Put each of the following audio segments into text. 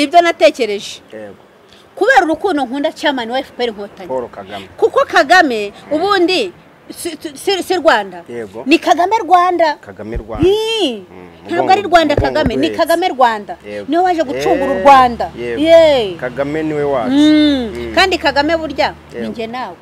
nibyo natekereje yego kubera urukundo nkunda cyamani wa efuperi inkotanyi paul kagame kuko kagame ubundi si- si- si rwanda Yego. ni kagame rwanda kagame rwanda Ii, Mm, ntabwo ari rwanda umugongo kagame ni duhetse. kagame rwanda Yego. niwe waje gucungura u Yego. rwanda Yego. Yee. kagame niwe wacu Mm, Mm. kandi kagame burya Yego. ninjye nawe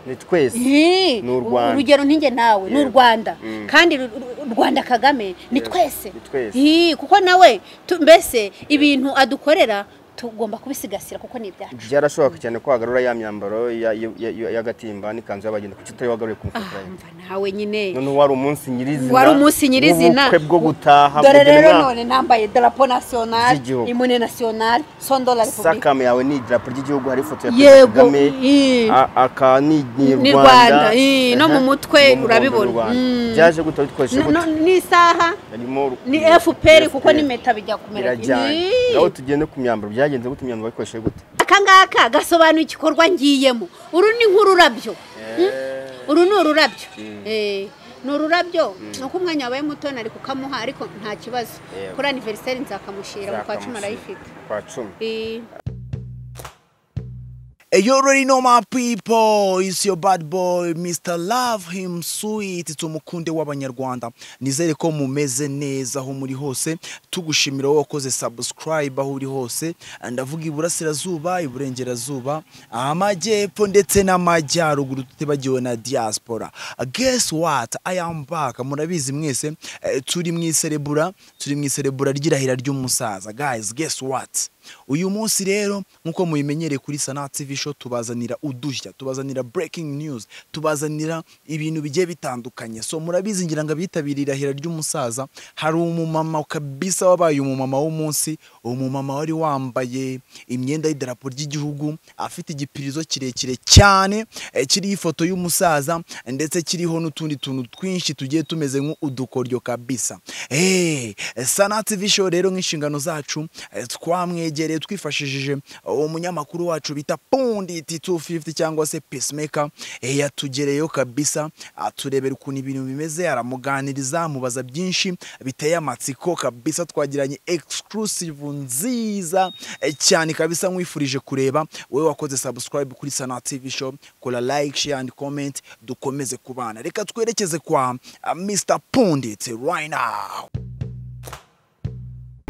ni twese Ii, Ni u Rwanda. urugero ninjye nawe ni u Yego. rwanda Mm. kandi ru- ru- rwanda kagame ni Yego. twese Ni twese. Ii, kuko nawe tu- mbese ibintu adukorera tugomba kubisigasira kuko ni ibyacu byarashoboka cyane ko wagarura ya myambaro ya- ya- ya- y'agatimba n'ikanzu y'abagenda kuki utari wagaruye ku Ah, mufuka mva nawe nyine noneho wari umunsi nyirizina Wari umunsi nyirizina. w'ubukwe bwo gutaha dore kugena rero umwaka. none nambaye darapo nasiyonari z'igihugu. imune nasiyonari sondo la repubulika sakamu yawe ni idarapo ry'igihugu hari ifoto ya Yego, perezida kagame ii. a- aka ni Ni ni Rwanda, rwanda ii, no Aha, mu mutwe n'umuhondo urabibona. ni Rwanda. Mm. byaje gute bikoresha No- no- gute ni isaha harimo ru- ni fpr kuko FPR. n'impeta bijya kumera birajyanye Ii. naho tugende ku myambaro byagenze gute imyambaro bayikoresheje gute aka ngaka gasobanura igikorwa ngiyemo uru ni nk'ururabyo uru ni ururabyo Mm. Eh, ni ururabyo ni uko umwanya wabaye muto nari kukamuha ariko nta kibazo Yego. kuri aniveriseri nzakamushira mu kwa cumi arayifite kwa cumi Eh. Hey, you already know my people. It's your bad boy, Mr. Love Him Sweet. Tumukunde w'abanyarwanda. Nizere ko mumeze neza aho muri hose. Tugushimira wowe wakoze subscribe aho uri hose. Ndavuga iburasirazuba, iburengerazuba, amajyepfo ndetse n'amajyaruguru tutibagiwe na diaspora. Guess what? I am back. Murabizi mwese eh, turi mu iserebura, turi mu iserebura ry'irahira ry'umusaza. Guys, guess what? uyu munsi rero nk'uko mubimenyereye kuri sana tv show tubazanira udushya tubazanira breaking news tubazanira ibintu bigiye bitandukanye so murabizi ngira ngo abitabiriye irahira ry'umusaza hari umumama kabisa wabaye umumama w'umunsi umumama wari wambaye imyenda y'idarapo ry'igihugu afite igipirizo kirekire cyane eh, kiriho ifoto y'umusaza ndetse kiriho n'utundi tuntu twinshi tugiye tumeze nk'udukoryo kabisa Eh, sana tv show rero nk'inshingano zacu eh, twamwegereye twifashishije umunyamakuru wacu bita punditi 250 cyangwa se pacemaker eh, yatugereyeho kabisa aturebera ukuntu ibintu bimeze aramuganiriza amubaza byinshi biteye amatsiko kabisa twagiranye exclusive nziza eh, cyane kabisa nkwifurije kureba wowe wakoze subscribe kuri sana tv show kora like share and comment dukomeze kubana reka twerekeze kwa ah, mr pundit right now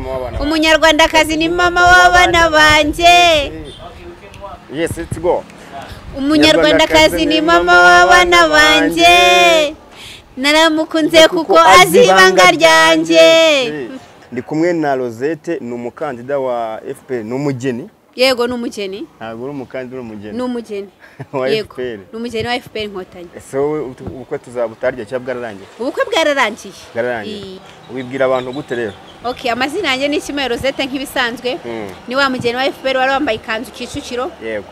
Mama w'abana ba- umunyarwandakazi ni mama w'abana banjye yes let's go umunyarwandakazi ni mama w'abana banjye naramukunze kuko azi ibanga ryanjye ndi kumwe na rosette ni umukandida wa fpr ni umugeni yego ni umugeni ntabwo uri umukandida uri ni umugeni umugeni Wa yego FPR. ni umugeni wa fpr inkotanyi ese wowe ut- ubukwe tuzabutarya cyangwa bwararangiye ubukwe bwararangiye bwararangiye Iyi. wibwira abantu gute rero ok amazina yanjye ni kimwe rosette nk'ibisanzwe Mm. ni wa mugeni wa fpr wari wambaye ikanzu kicukiro yego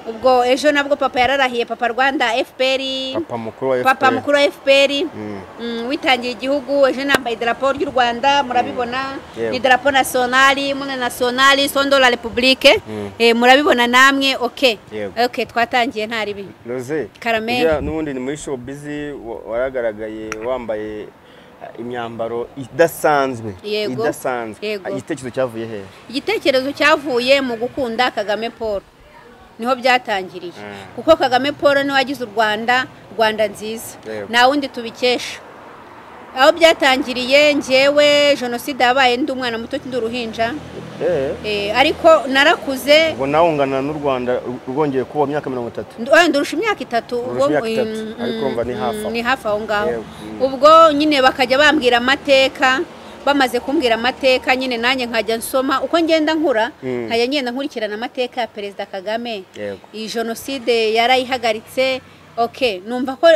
ubwo ejo nabwo papa yararahiye papa rwanda fpr papa mukuru wa fpr papa mukuru wa fpr Mm. Mm, witangiye igihugu ejo nambaye idarapo ry'u rwanda murabibona Yego. ni idarapo nasiyonali mune nasiyonali sondo la repubulike Mm. Eh, murabibona namwe ok Yego. ok twatangiye nta ribi Rose, Karameli. uriya n'ubundi ni muri show busy wa- waragaragaye wambaye eh, imyambaro idasanzwe Yego. idasanzwe Yego. Ah, igitekerezo cyavuye hehe igitekerezo cyavuye mu gukunda kagame paul niho byatangiriye Mm. kuko kagame paul niwe wagize u rwanda rwanda nziza Yego. nta wundi tubikesha aho byatangiriye njyewe jenoside yabaye ndi umwana muto ndi uruhinja Eh, Eh, ariko narakuze ubwo nawe ungana n'u rwanda ru- rwongeye kuba imyaka mirongo itatu Ndu- oya, ndurusha imyaka itatu Ndurusha ubwo- imyaka itatu, mm, ariko mm, urumva ni hafi mm, aho. ni hafi aho ngaho Yego, mm. ubwo nyine bakajya bambwira amateka bamaze kumbwira amateka nyine nanjye nkajya nsoma uko ngenda nkura Mm. nkajya ngenda nkurikirana amateka ya perezida kagame Yego. iyi jenoside yarayihagaritse ok numva ko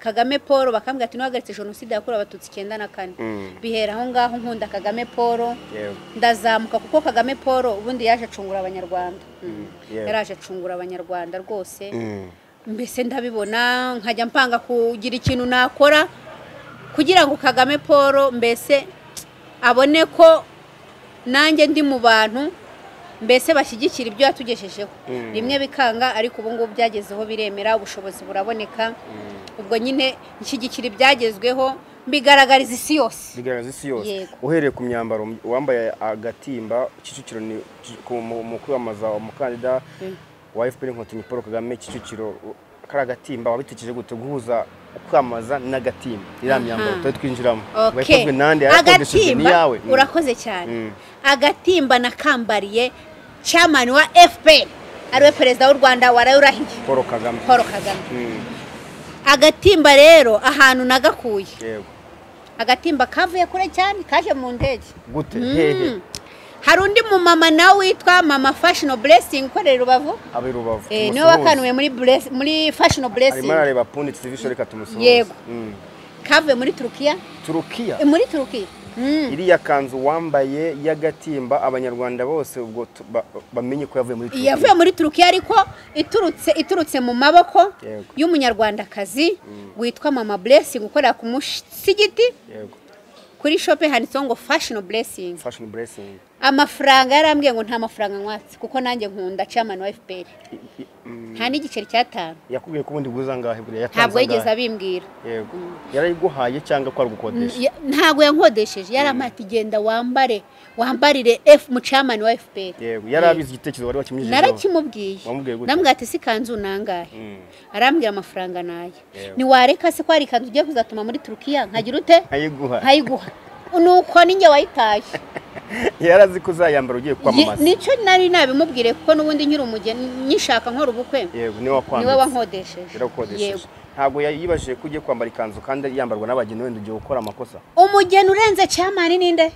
kagame paul bakambwira ati niwahagaritse jenoside yakorewe abatutsi icyenda na kane Mm. bihera aho ngaho nkunda kagame paul Yego. ndazamuka kuko kagame paul ubundi yaje acungura abanyarwanda Mm, yeah. yaraje acungura abanyarwanda rwose Mm. mbese ndabibona nkajya mpanga kugira ikintu nakora kugira ngo kagame paul mbese abone ko nanjye ndi mu bantu mbese bashyigikira ibyo yatugejejeho Mm. rimwe bikanga ariko ubu ngubu byagezeho biremera ubushobozi buraboneka ubwo nyine nshyigikira ibyagezweho mbigaragariza isi yose bigaragaza isi yose Yego. uhereye ku myambaro wambaye agatimba kicukiro ni ku- mu mu kwiyamamaza umukandida wa fpr inkotanyi paul kagame kicukiro kari agatimba wabitekereje gute guhuza kwamamaza n'agatimba iriya myambaro tujya twinjiramo Okay. wayikozwe nande yarakodeshejwe ni agatimba yawe Mm. urakoze cyane Mm. agatimba nakambariye chairman wa fpr ariwe perezida w'u rwanda warayurahiye paul kagame paul kagame Mm. agatimba rero ahantu nagakuye yego agatimba kavuye kure cyane kaje mu ndege gute Mm. hehe hari undi mumama nawe witwa mama fashion blessing ukorera i rubavu abe rubavu Eh, niwe tumusuhuze. wakanuwe muri Bless- muri fashion blessing arimo arareba pundi tv show reka tumusuhuze Yego. Mm. kavuye muri turukiya turukiya Eh, muri turukiya Mm. iriya kanzu wambaye y'agatimba abanyarwanda bose ubwo tu- ba- bamenye ko yavuye muri Turukiya. yavuye muri turukiya ariko iturutse iturutse mu maboko Yego. y'umunyarwandakazi witwa mama blessing ukorera ku musigiti Yego. kuri shope handitseho ngo fashion blessing fashion blessing amafaranga yarambwiye ngo nta mafaranga nkwatse kuko nanjye nkunda chairman wa fpr I- i- mm, nta n'igiceri cyatanu yakubwiye ko ubundi guza ngahe buriya yatanze ntabwo yigeze angahe? abimbwira yego yarayiguhaye cyangwa ko ari gukodesha Ya- ntabwo yankodesheje yari amata igenda wambare wambarire f mucaman wa fpr yego yari abizi igitekerezo wari wakimujijeho narakimubwiye Wamubwiye gute? ndamubwira ati si kanzu nangahe Mm. arambwira amafaranga nayo Yego. ntiwareka se ko hari ikanzu ugiye kuzatuma muri turukiya nkagira ute nkayiguha nkayiguha nuko ninjye wayitaye yari azi ko uzayambara ugiye kwamamaza Ye- nicyo nari nabimubwire kuko n'ubundi nkiri umugeni nyishaka nkora ubukwe yego niwe niwe wakwambitse wankodesheje yaragukodesheje Yego. ntabwo yibajije ko ugiye kwambara ikanzu kandi yambarwa n'abageni wenda ugiye gukora amakosa umugeni urenze cyamani ninde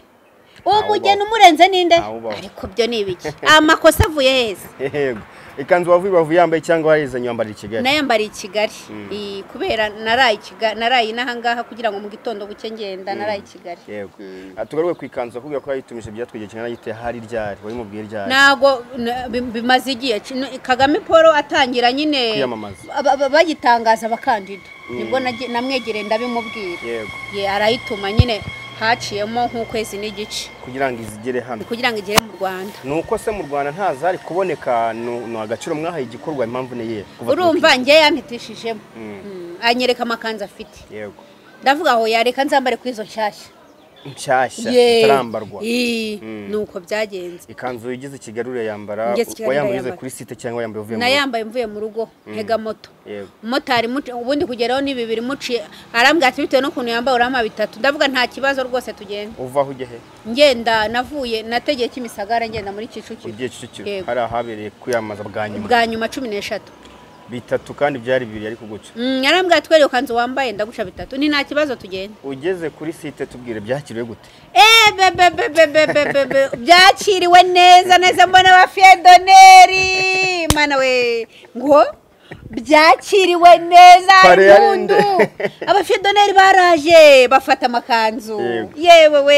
uwo Ntawubaho. mugeni umurenze ninde Ntawubaho. ariko byo ni ibiki amakosa avuye heza yego ikanzu wavuye bavu yambaye cyangwa warayizanye wambara i kigali nayambariye i kigali I- kubera naraye i Kiga- naraye n'ahangaha kugira ngo mu gitondo buke ngenda naraye i kigali yego Ah, tugaruke ku ikanzu akubwira ko yayitumije byatwegeye kingana gite hari ryari wari mubwiye ryari ntabwo n- bi- bimaze igihe ki- n- kagame paul atangira nyine Kwiyamamaza. aba- aba- bagitangaza abakandida nibwo nage- namwegereye ndabimubwira yego ye arayituma nyine haciyemo nk'ukwezi n'igice kugira ngo izigere hano kugira ngo igere mu rwanda ni uko se mu rwanda ntazari kuboneka ni ni agaciro mwahaye igikorwa impamvu ni iyihe Kuva urumva turukiya. njye yampitishijemo Mm. Mm, anyereka amakanzu afite yego ndavuga aho yareka nzambare kuri izo nshyashya nshyashya Ye. itarambarwa Ii, Mm. ni uko byagenze ikanzu igeze i kigali urayambara Ngeze i Kigali wayambaye uze ndayambara. kuri site cyangwa wayambaye uvuye mu rugo nayambaye mvuye mu rugo ntega moto yego umumotari muci- ubundi kugeraho ni bibiri muciye arambwira ati bitewe n'ukuntu yambaye urampa bitatu ndavuga nta kibazo rwose tugenda uva aho ujya he ngenda navuye nategeye kimisagara ngenda muri kicukiro ugiye kicukiro Yego. hari ahabereye kwiyamamaza bwa nyuma bwa nyuma cumi n'eshatu bitatu kandi byari bibiri ariko guca Mm, arambwira ati "Wewe kanzu wambaye ndaguca bitatu ni nta kibazo tugenda ugeze kuri site tubwire byakiriwe gute Eh, be, be, be, be, be, be, be, be. byakiriwe neza neza mbona ba fiyedoneri mana we ngo byakiriwe neza Pare yarinde. impundu abafiyedoneri baraje bafata amakanzu Yego. yewe we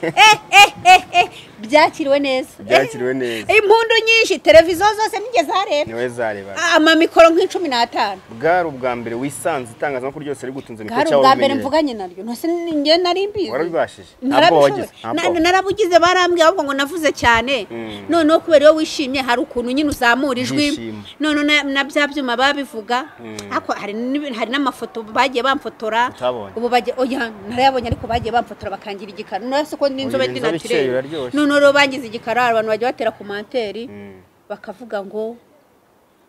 Eh, eh, eh, eh. byakiriwe neza Eh, Byakiriwe neza. impundu nyinshi televiziyo zose nigeze hareba niwe zareba amamikoro nk'icumi n'atanu bwari ubwa mbere wisanze itangazamakuru ryose rigutunze mikoro bwari cyangwa ubwa mbere wabimenyereye? mvuganye naryo ntose njye nari mbizi warabibashije ntabwo wagize narabishoboye narabugize barambwiye ahubwo ngo navuze cyane Mm. noneho kubera iyo wishimye hari ukuntu nyine uzamura ijwi Ibyishimo. noneho na- na bya byuma babivuga Mm. ariko hari n'ibintu- hari n'amafoto bagiye bamfotora Utabonye. ubu bagiye oya narayabonye ariko bagiye bamfotora bakangira igikara noneho se ko n'inzobe Oya, ndi inzobe ikeye naturere biraryoshye. noneho rero bangize igikara abantu bagiye batera komanteri Mm. bakavuga ngo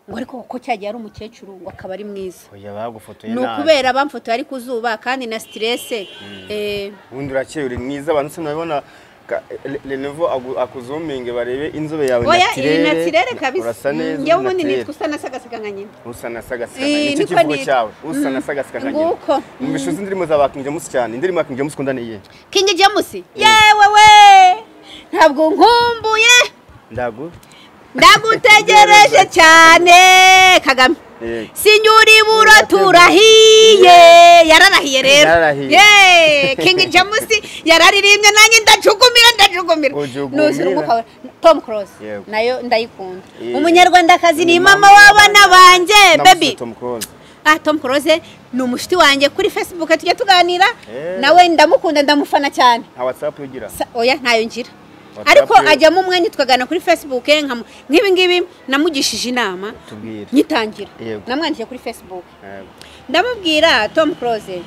ngo ariko ko cyagiye ari umukecuru ngo akaba ari mwiza oya bagufotoye ni nabi ukubera bamfotoye ari ku zuba kandi na siterese eh, ubundi urakeye uri mwiza abantu se nabibona ka- Le- Lenovo agu- akuzuminge barebe inzobe yawe oya iyi natirere. natirere kabisa urasa neza njyewe ubundi natirere. nitwa usa na sagasega nka nyina usa na sagasika Eh, nicyo niko kivugo nitwa. cyawe usa na Mm, sagasika nguko. numvise uzi indirimbo za King James cyane indirimbo ya King James ukunda ni iyihe kingi jamusi yewe we ntabwo nkumbuye ndagu ndagutegereje cyane kagame Yego. sinyuribura turahiye yararahiye rero Yararahiye. Ye, kingi jamusi yararirimbye nanjye ndajukumira ndajukumira Ujugumirira. Nuzira umwuka wa- tom cross Yego. nayo ndayikunda Ye. umunyarwandakazi ni Ni mama mama w'abana banjye Namusutse baby Tom Close. ah tom close ni umushuti wanjye kuri facebook tujya tuganira Eh. nawe ndamukunda ndamufana cyane nta whatsapp ugira Sa- oya ntayo ngira WhatsApp ariko ye- ajyamo umwanya twagana kuri facebook nkamu- nk'ibi ngibi namugishije inama tubwire nyitangira Yego. namwandikiye kuri facebook Yego. ndamubwira tom close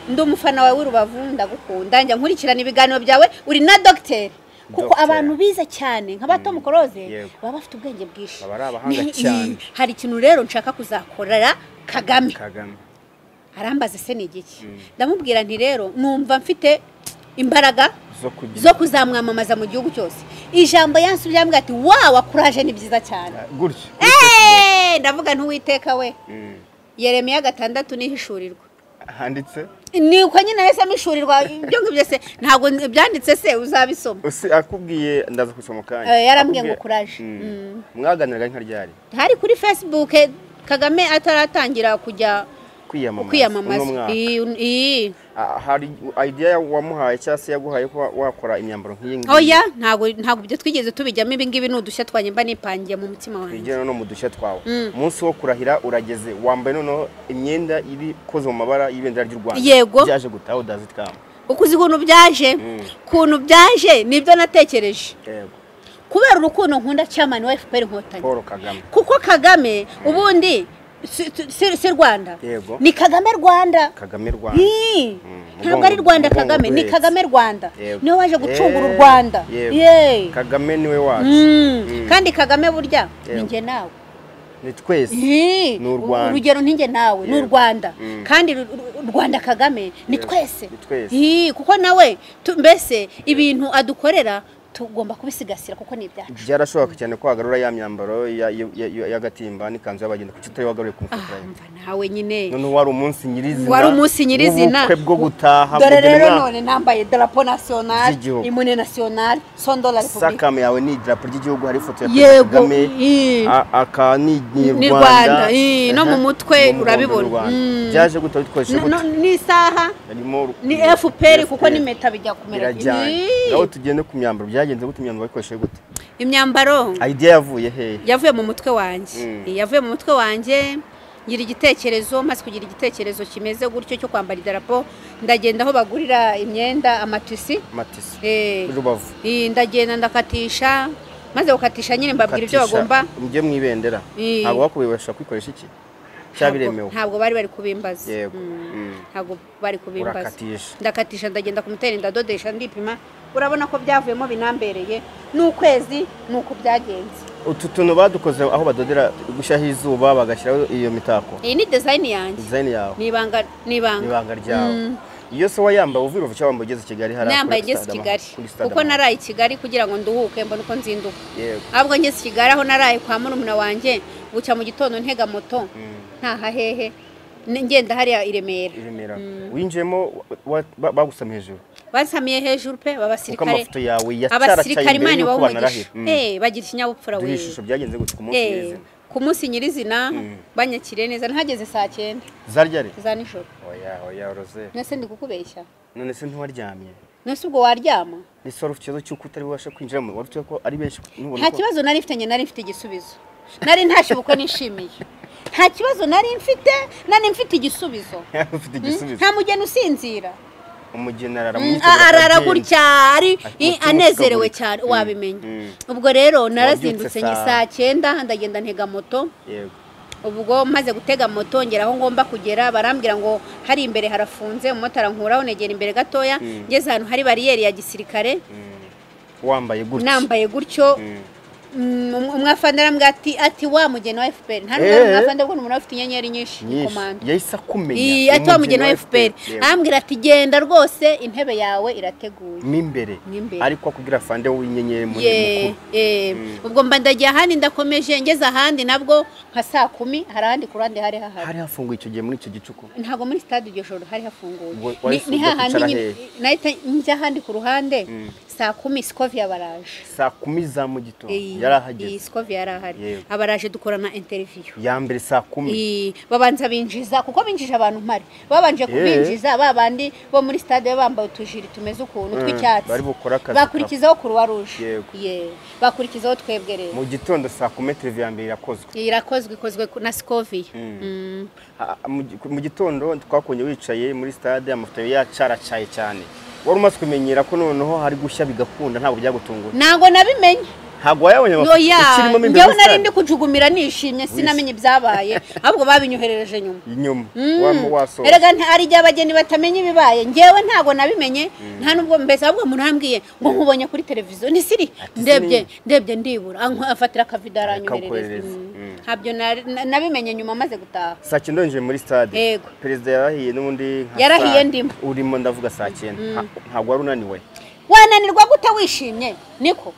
ndi umufana wawe w'urubavu ndagukunda njya nkurikirana ibiganiro byawe uri na dogiteri kuko Dogiteri. abantu bize cyane nka bato mukoroze Yego. baba bafite ubwenge bwinshi Baba ari abahanga Ni- cyane. i- hari ikintu rero nshaka kuzakorera kagame kagame arambaza se ni igiki ndamubwira nti rero numva mfite imbaraga zo kugira zo kuzamwamamaza mu gihugu cyose ijambo yansubije ambwira ati wa wakuraje ni byiza cyane gutyo Eh, ndavuga ntuwiteka we Mm. yeremiya gatandatu nihishurirwa handitse ni uko nyine yahise amushurirwa ibyo ngibyo se ntabwo byanditse se uzabisoma Ese akubwiye ndaza kusoma mukanya Eh, yarambwiye ngo courage. Mm. mwaganiraga nka ryari hari kuri facebook kagame ataratangira kujya kwiyamamaza uno kwiyamamaza mwaka. Iyi- iyi Ah, hari idea wamuhaye cyangwa se yaguhaye ko wa- wakora imyambaro nk'iyi ngiyi oya ntabwo ntabwo ibyo twigeze tubijyamo ibingibi ni udushya twanjye mba nipangiye mu mutima wanjye twigera no mu dushya twawe umunsi wo kurahira urageze wambaye noneho imyenda iri ikoze mu mabara y'ibendera ry'u rwanda Yego. byaje gutaha udazitwama uko uzi ukuntu byaje ukuntu byaje nibyo natekereje yego kubera urukundo nkunda cyamani wa fpr inkotanyi paul kagame kuko kagame ubundi si- si si rwanda Yego. ni kagame rwanda kagame rwanda Ii, ntabwo mugongo- ari rwanda mugongo kagame ni guhetse. kagame rwanda Yego. niwe waje gucungura u Eh, rwanda yego. Yee. kagame niwe wacu Mm, Mm. kandi kagame burya Yego. ninjye nawe ni twese Ii, Ni u Rwanda. urugero ntinjye nawe ni u Yego. rwanda Mm. kandi ru- ru- rwanda kagame ni Yego. twese Ni twese. Ii, kuko nawe tu- mbese ibintu adukorera tugomba kubisigasira kuko ni ibyacu byarashoboka cyane ko wagarura ya myambaro ya- ya- ya- y'agatimba n'ikanzu y'abagenda kuki utariwagaruye ku Ah, mufuka mva nawe nyine noneho wari umunsi nyirizina Wari umunsi nyirizina. w'ubukwe bwo gutaha dore kugira rero umwaka. none nambaye darapo national Z'igihugu. imune national sondo la republique sakamu yawe ni idarapo ry'igihugu hari ifoto ya perezida Yego, kagame ii. a- aka ni Ni ni Rwanda, rwanda ii, no Aha. mu mutwe N'umuhondo urabibona. w'u Rwanda. Mm. byaje gute bikoresheje No- no- gute ni isaha harimo ni fpr kuko n'impeta bijya kumera birajyanye Ii, naho tugende ku myambaro byagenze gute imyambaro bayikoresheje gute imyambaro idea yavuye hehe yavuye mu mutwe wanjye Mm. Iyi yavuye mu mutwe wanjye ngira igitekerezo maze kugira igitekerezo kimeze gutyo cyo kwambara idarapo ndagenda aho bagurira imyenda amatisi matisi Eh, rubavu ii, ndagenda ndakatisha maze gukatisha nyine mbabwira ibyo Katisha, bagomba mujye mu ibendera Ii. ntabwo bakubibasha kwikoresha iki cyabiremewe ntabwo bari bari kubimbaza Yego. Mm. Mm. ntabwo bari kubimbaza Urakatisha. ndakatisha ndagenda kumutera ndadodesha ndipima urabona ko byavuyemo binambereye n'ukwezi ni uko byagenze utu tuntu badukoze aho badodera gushyiraho izuba bagashyiraho iyo mitako iyi ni dizayini yanjye dizayini yawe ni ibanga ni ni ibanga ibanga ryawe iyo se wayambaye uvuye uruvu cyangwa wambaye ugeze i kigali hariya nambaye kuri igeze i Stade kigali Amahoro, kuri Stade kuko Amahoro. naraye i kigali kugira ngo nduhuke mbone uko nzinduka yego ahubwo ngeze i kigali aho naraye kwa murumuna wanjye guca mu gitondo ntega moto ntahahehe ni- ngenda hariya i remera i Remera winjiyemo wa- wa- bagusama hejuru bansamiye hejuru pe kuko babasirikare amafoto yawe yacyaracyaye abasirikare mbere imana y'uko ibawumugisha banarahira Mm. eh bagira ikinyabupfura dore we ishusho byagenze gute ku munsi eh nyirizina ku munsi nyirizina banyakiriye neza ntageze saa cyenda zarya re za nijoro oya oya rose nese ndi kukubeshya none se ntiwaryamye nese ubwo waryama ese wari ufite ikibazo cy'uko utari bubashe kwinjiramo wari ufite ko ari benshi nubona nta ko- kibazo nari mfite njye nari mfite igisubizo nari ntashye ubukwe nishimiye nta kibazo nari mfite nari mfite igisubizo ufite Mm, igisubizo nta mugeni usinzira umugeni arara Mm, mwitegura arara akagenda. gutya ari Ati, i- "Mutima anezerewe ucikagurika." cyane Mm, wabimenya mm. ubwo rero Wabyutse narazindutse nge saa- saa cyenda ndagenda ntega moto yego ubwo maze gutega moto ngera aho ngomba kugera barambwira ngo hari imbere harafunze umumotari ankuraho negera imbere gatoya ngeze ahantu hari bariyeri ya gisirikare Mm. wambaye gutya nambaye gutyo mm, umwafande arambwira ati ati wa mugeni wa FPR nta n'umwe Eh. umwafande ubwo ni umuntu aba afite inyenyeri nyinshi ni nyinshi komando yahise akumenya Ii, ati wa mugeni wa FPR Yego. arambwira ati genda rwose intebe yawe irateguye mo imbere Mo imbere. ariko akubwira fande w'inyenyeri muri Ye- mukuru eh, ubwo mba ndagiye ahandi ndakomeje ngeze ahandi nabwo nka saa kumi hari ahandi ku ruhande hari hahari hari hafunguye icyo gihe muri icyo gicuku ntabwo muri sitade iryo joro hari hafunguye Ubwo Ni- wahise ni ujya hahandi kwicara nyine- hehe? nahita njya ahandi ku ruhande saa kumi sikoviya baraje saa kumi za mu gitondo Iyi- yari iyi ahageze sikoviya yari ahari Yego. abaraje dukorana interiviyu ya mbere saa kumi Ii, babanza binjiza kuko binjije abantu mpari babanje kubinjiza ba bandi bo muri stade baba bambaye utujiri tumeze ukuntu Mm, tw'icyatsi bari bukore akazi bakurikizaho kuruwa ruje Yego. bakurikizaho twebwe rero mu gitondo saa kumi televiziyo ya mbere irakozwe irakozwe ikozwe ku- na sikoviya Mm. Ah, mu gi- mu gitondo twakunye wicaye muri stade amafoto yawe yacaracaye cyane wari umaze kumenyera ko noneho hari gushya bigakunda ntabwo byagutungura ntabwo nabimenye ntabwo wayabonye no amakuru ya ukirimo mo imbere njyewe muri nari stade ndi kujugumira nishimye sinamenye ibyabaye ahubwo babinyoherereje nyuma inyuma Mm. waba wasohoka erega nta- hari igihe abageni batamenya ibibaye ngewe ntabwo nabimenye nta nubwo mbese ahubwo umuntu arambwiye ngo nkubonye kuri televiziyo ni siri Ati ndebye siri. ndebye ndibura Ankwa- afatira akavido aranyoherereza Akakoherereza. Mm. Mm. ntabyo nari- na- nabimenye nyuma amaze gutaha saa cyenda yinjiye muri stade Yego. perezida yarahiye n'ubundi nka Yarahiye saa- ndimo. urimo ndavuga saa cyenda Nta- ntabwo wari unaniwe wananirwa gute wishimye niko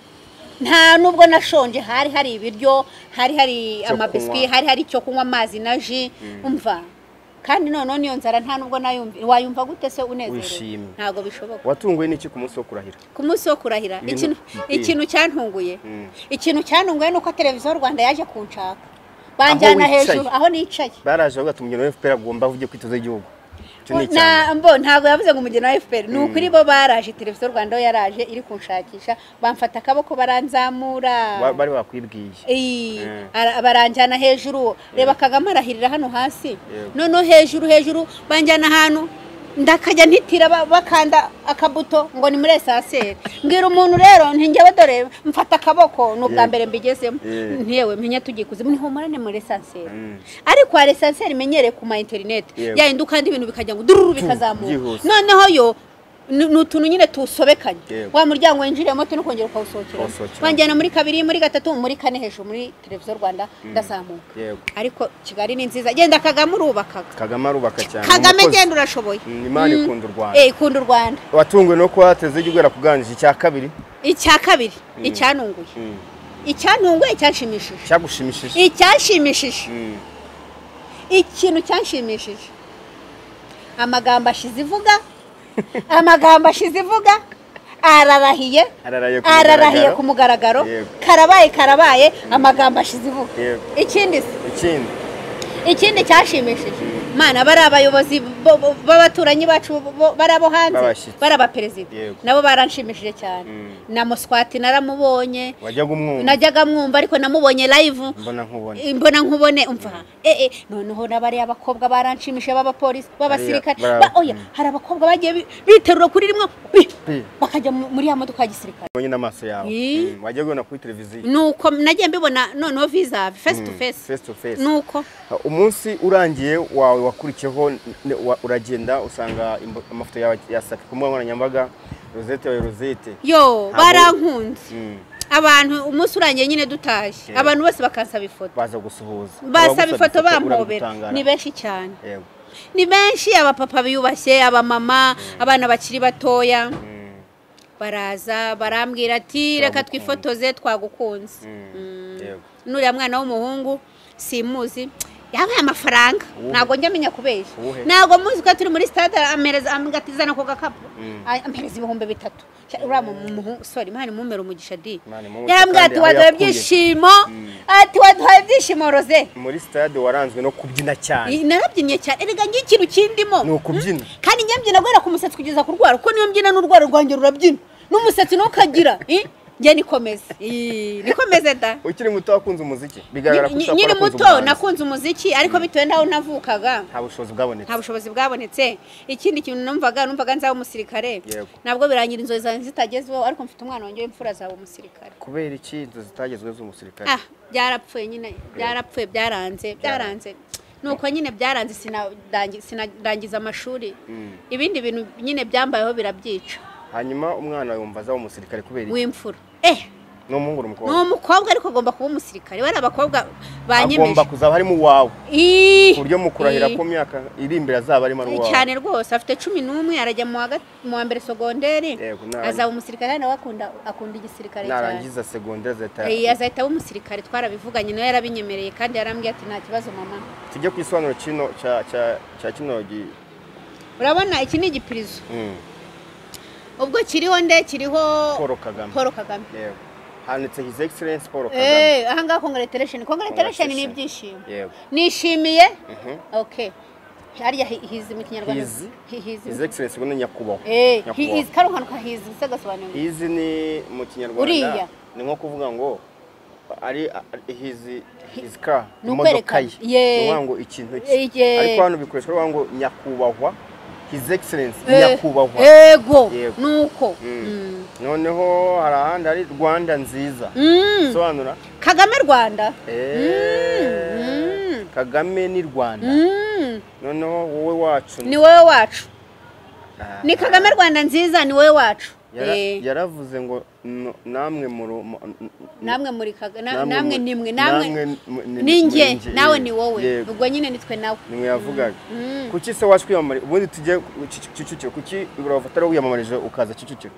nta nubwo nashonje hari hari ibiryo hari hari Cyo amabiswi kunywa. hari hari icyo kunywa amazi na ji umva kandi noneho niyo nzara nta nubwo nayumva wayumva gute se unezerewe Wishimye. ntabwo bishoboka watunguwe n'iki ku munsi wo kurahira ku munsi wo kurahira Ibintu- ikintu- Mm. ikintu cyantunguye Mm. ikintu cyantunguye ni uko televiziyo rwanda yaje kunshaka banjyana wicaye. hejuru aho nicaye baraje bavuga ati umugeni wa fpr agomba avuge kwitoza igihugu icyo ni icya mbere. Na- mbo ntabwo yavuze ngo umugeni wa efuperi ni ukuri bo baraje televiziyo rwanda yo yaraje iri kunshakisha bamfata akaboko baranzamura Ba- bari bakwibwiye Ey, Mm. ara- baranjyana hejuru reba kagame arahirira hano hasi Yego. noneho hejuru hejuru banjyana ahantu ndakajya ntitira ba- bakanda akabuto ngo ni muri esanseri mbwira umuntu rero ntingewe dore mfata akaboko ni ubwa Yego. mbere mbigezemo Yego. ntiyewe menya tugiye kuzima ntihumurane muri esanseri Mm. ariko hari esanseri menyereye ku ma interineti Yego. yayindi ukanda ibintu bikajya ngo dururu bikazamuka byihuse. noneho yo ni ni utuntu nyine tuwusobekanye Yego. wa muryango winjiriyemo tunakongera ukawusohokeramo Ukawusohokeramo. wanjyana muri kabiri muri gatatu muri kane hejuru muri televiziyo rwanda ndazamuka yego ariko kigali ni nziza genda kagame urubakaga kagame arubaka cyane kagame umukozi. genda urashoboye Mm, imana Mm. ikunda u rwanda Eh, ikunda u rwanda watunguwe no kuba hateze igihugu yarakuganije icya kabiri icya kabiri icyanunguye Mm. icyanunguye icyanshimishije cyagushimishije icyanshimishije Mm. ikintu cyanshimishije amagambo ashize ivuga amagambo ashize ivuga ararahiye Ararahiye ku ararahiye mugaragaro. ku mugaragaro Yego. karabaye karabaye amagambo ashize ivuga Yego. ikindi se ikindi ikindi cyashimishije mana bari abayobozi bo- bo- b'abaturanyi bacu bo- bari abo hanze B'abashyitsi. bari abaperezida Yego. nabo baranshimishije cyane na muswati naramubonye wajyaga umwumva najyaga mwumva ariko namubonye live mbona nkubona imbona nkubone umva eh eh noneho n'abariya abakobwa baranshimishije b'abapolisi b'abasirikare Bariya, ba bara- oya mm. hari abakobwa bagiye bi- biterura kuri rimwe bi- Bi. bakajya mu- muri ya modoka ya gisirikare ubonye n'amaso yawe Ii. Mm. wajyaga ubona kuri televiziyo nuko nagiye mbibona noneho vizavi face to face face to face nuko umunsi urangiye wawe wakurikiyeho ne- wa- uragenda usanga imbo- amafoto yawe yasaka ku mbuga nkoranyambaga rosette wawe rosette yo Ntabwo- barankunze Mm. abantu umunsi urangiye nyine dutashye Yego. abantu bose bakansaba ifoto baza gusuhuza basaba Abagusaba ifoto bampobera urabigutangara. ni benshi cyane Yego. ni benshi abapapa biyubashye abamama abana bakiri batoya Mm. baraza barambwira ati reka Turagukunda." twifotoze twagukunze Mm. Mm. Yego. n'uriya mwana w'umuhungu simuzi yabaye amafaranga Uwuhe? ntabwo njya amenya kubeshya Uwuhe? ntabwo muzi ko turi muri stade ampereza amgatizana ku gakapu Mm. Ay- ampereza ibihumbi bitatu Sha- uriya mu- mu- muhungu sorry imana imumere umugisha di Imana imumpe yarambwira kandi ati aho waduhaye yakuye." ibyishimo ati waduhaye ibyishimo roze muri stade waranzwe no kubyina cyane narabyinnye cyane erega njye ikintu kindimo ni ukubyina kandi njye mbyina guhera ku musatsi kugeza ku rwara kuko niyo mbyina n'urwara rwanjye rurabyina n'umusatsi nukagira njye nikomeze Ih, nikomeze da ukiri muto wakunze umuziki bigaragara ko Nyi- ushobora nyiri kuba warakunze muto umuhanzi. nakunze umuziki ariko bitewe n'aho navukaga nta bushobozi bwabonetse nta bushobozi bwabonetse ikindi kintu numvaga numvaga nzaba umusirikare Yego. ntabwo birangira inzozi zanjye zitagezweho ariko mfite umwana wanjye w'imfura azaba umusirikare kubera iki inzu zitagezweho z'umusirikare ah byarapfuye nyine byarapfuye byaranze byaranze nuko nyine byaranze sinadangi- sinadangiza amashuri ibindi bintu nyine byambayeho birabyica hanyuma umwana yumva azaba umusirikare kubera iki w'imfura eh ni umuhungu ni ni umukobwa umukobwa ariko agomba kuba umusirikare bari abakobwa banyemeje agomba kuzaba harimo uwawe Ih! ku buryo mu kurahira Ih! ku myaka iri imbere azaba arimo ari uwawe cyane rwose afite cumi n'umwe arajya mu wa gat- mu wa mbere sogonderi Yego, nara- azaba umusirikare kandi nawe akunda akunda igisirikare cyane narangiza segonderi azahita Eh, azahita aba umusirikare twarabivuganye nawe yarabinyemereye kandi yarambwiye ati nta kibazo mama tujye ku isobanuro kino cya cya- cya kino gi- urabona iki ni igipirizo Mm, ubwo kiriho nde kiriho Paul Kagame paul kagame yego handitse his excellence Paul Kagame Eh, ahangaha congratulation congratulation ni Congratulation. ibyishimo yego nishimiye Mhm. okay harya hi- hizi mu kinyarwanda His. Hi- hizi his excellence ngo ni nyakubahwa eh he is nyakubahwa karuhanu ka hizi sagasobanura his ni mu Uriya. kinyarwanda ni nko kuvuga ngo ari ari- his his car Ni imodoka ukwerekana. ye Yeah. ni ukuvuga ngo ikintu cye Eh, yeah. ariko hano bikoreshwa bavuga ngo nyakubahwa his excellence Eh, nyakubahwa yego Yego. nuko Mm. noneho hari ahandi hari rwanda nziza Mm. sobanura kagame rwanda Eh, kagame ni rwanda Mm. noneho wowe wacu ni wowe wacu Ah, ni kagame rwanda nziza ni wowe wacu yara- Eh, yaravuze ngo no- namwe muru mu- n- namwe muri Kaga- na- namwe namwe mu- nimwe namwe namwe mu- ni- ni muri njye njye, nawe yego. ni wowe Yego. ubwo nyine nitwe nawe nimwe yavugaga kuki se wacu kwiyamamariza ubundi tujye ku Kic- kicukiro kuki urafatara wiyamamarije ukaza kicukiro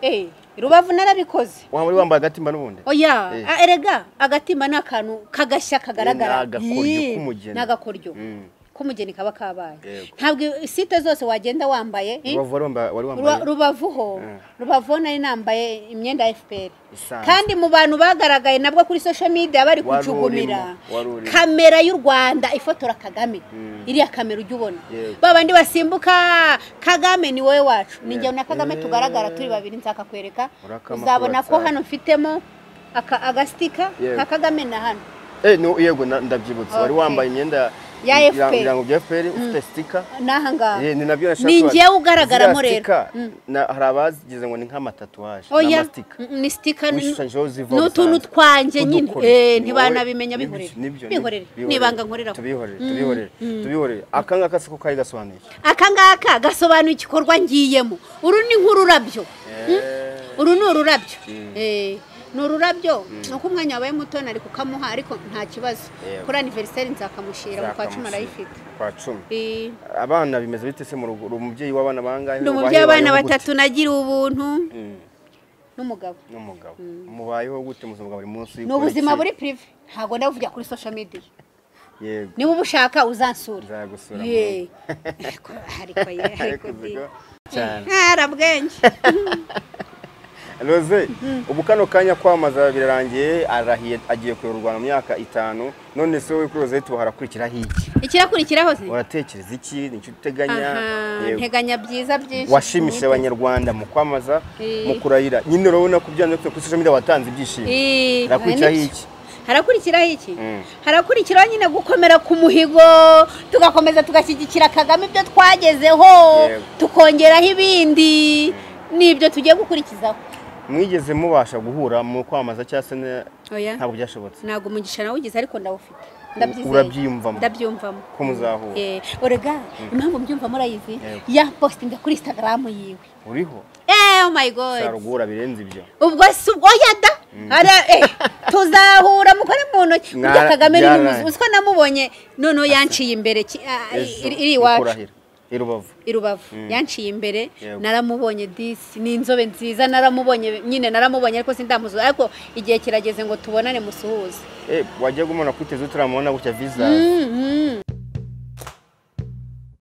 Eh, rubavu narabikoze waba uri wambaye agatimba n'ubundi oya Eh. a- erega agatimba ni akantu kagashya Eh, ni kagaragara agakoryo Yee, k'umugeni. ni agakoryo Mm. k'umugeni kaba kabaye Yego. ntabwo site zose wagenda wambaye eh, Rubavu wari wambaye wari Ruba- wambaye rubavu ho Mm. rubavu ho nari nambaye imyenda ya fpr Isanzwe. kandi mu bantu bagaragaye nabwo kuri social media bari Wari kucugumira urimo, wari urimo. kamera y'u rwanda ifotora kagame iriya kamera ujya ubona Yego. ba bandi basimbuka kagame ni wowe wacu ni Yego. njyewe na kagame Eh. tugaragara turi babiri nzakakwereka Urakama uzabona kuri ko WhatsApp. hano mfitemo aka- agastika Yego. ka kagame na hano Eh, no, yego na- ndabyibutse wari Okay. wambaye imyenda Ya ira- FPR. ibirango bya fpr ufite sitika n'aha ngaha Eh, ni nabyo nashaka ni kubaza. njyewe ugaragaramo Ziriya rero sticker, Mm. na- hari abazigize ngo ni nk'amatatuwaje ni oya amastika mm, ni sitika ni- wishushanyijeho ziva n'utuntu Musanze. twanjye nyine Udukore. Eh, Ni ntibanabimenya wowe- bihorere nibyo- nibyo- bihorere bihorere. nibanga nkorera ko. tubihorere tubihorere tubihorere aka ngaka si ko kari gasobanuye iki? aka ngaka gasobanura igikorwa ngiyemo uru ni nk'ururabyo Eh, uru ni ururabyo Mm. Eh, ni ururabyo nuko umwanya wabaye muto nari kukamuha ariko nta kibazo Yego. kuri aniveriseri nzakamushyira mu kwa cumi nzakamusiga. arayifite kwa cumi Eh, abana bimeze bite se mu rugo uri umubyeyi w'abana bangahe ndi umubyeyi Ubayeho w'abana gute? batatu nagiriye ubuntu Mm, n'umugabo n'umugabo mubayeho gute mu buzima bwa buri munsi ni ubuzima buri pirive ntabwo ndabuvugira kuri social media yego niba ubushaka uzansure nzagusura mu Yee. Ariko- ariko ye- ariko rugo. di. cyane ntarabwenge Rose ubu kano kanya kwamaza birarangiye arahiye agiye kuyobora u Rwanda mu myaka itanu none se wowe kuri Rosette hakurikiraho iki ikirakurikiraho se uratekereza iki ni icyo uteganya aha Yego. nteganya byiza byinshi washimishe abanyarwanda mu kwamaza Eh. mu kurahira nyine urabona ko byanze bikunze kuri social media watanze ibyishimo Eh, harakurikiraho nibyo. iki harakurikiraho iki Mm. harakurikiraho nyine gukomera ku muhigo tugakomeza tugashyigikira kagame ibyo twagezeho Yego. tukongeraho ibindi nibyo tugiye gukurikizaho mwigeze mubasha guhura mu kwamaza cyangwa se ne- oya ntabwo byashobotse ntabwo umugisha nawe ugize ariko ndawufite ndabyizeye urabyiyumvamo ndabyumvamo ko muzahura Eh, orega impamvu mbyumvamo urayizi Yego. yapositinga kuri instagram yiwe uriho Eh, oh my god sarugura birenze ibyo ubwo si ubwo yada Ara- eh, tuzahura mukore mu ntoki Mwara- burya kagame ni byaraye. umuzi uziko namubonye noneho yanciye imbere ki- ah, ejo iri iri mu iwacu kurahira i rubavu i rubavu yanciye imbere Yego. naramubonye disi ni inzobe nziza naramubonye nyine naramubonye ariko sindamuzuza ariko igihe kirageze ngo tubonane musuhuze Eh, wajyaga umuntu akwiteza utaramubona gutya visage Mhm.